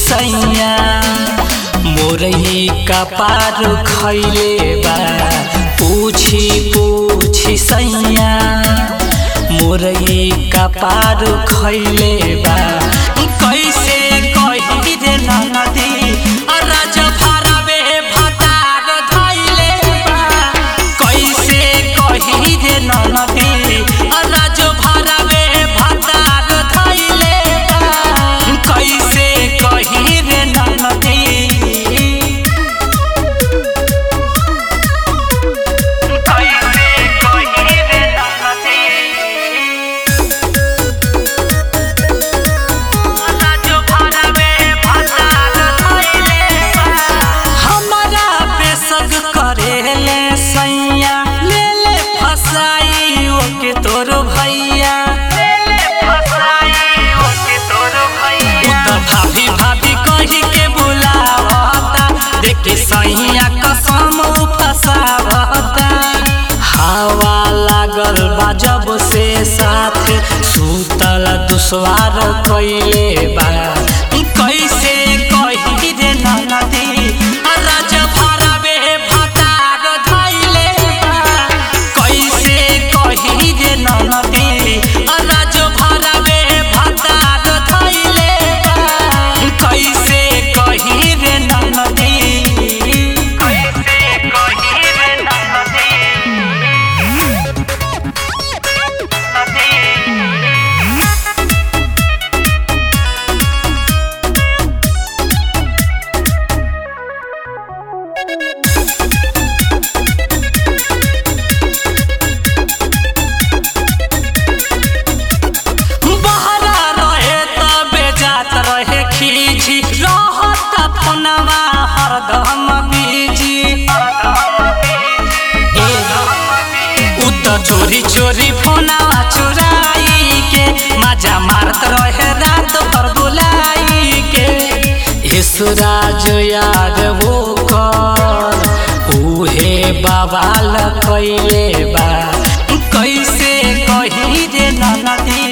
सैया मोरही का पार खैले बा पूछी पूछी सैया मोरही का पार खैले बा कैसे कही रे नदी राज भरावे भतार धैले बा कैसे कही रे नदी राज भरावे भतार धैले बा कैसे कही रे नदी कैसे कही रे नदी हमरा बेसग करेले सैया ले ले फसाई ओके तोर भैया उ त भाभी भाभी कही के बुलावता देखे सैया कसम उ फसावता हवा लागल बा जब से साथ सुतल दुश्वार कैले बा कैसे कही रे नदी राज भरावे भतार धैले बा कैसे कही रे नदी राज भरावे भतार धैले बा कैसे कही रे नदी कैसे कही रे नदी बहरा रहे तबे जात रहे खीझी रहत फोनवा हरदम बीजी उ त चोरी चोरी फोनवा चुराई के मजा मारत रहे रात भर बुलाई के ईश्वराज याद वो कर उहे बवाल कैले बा कैसे कही रे नदी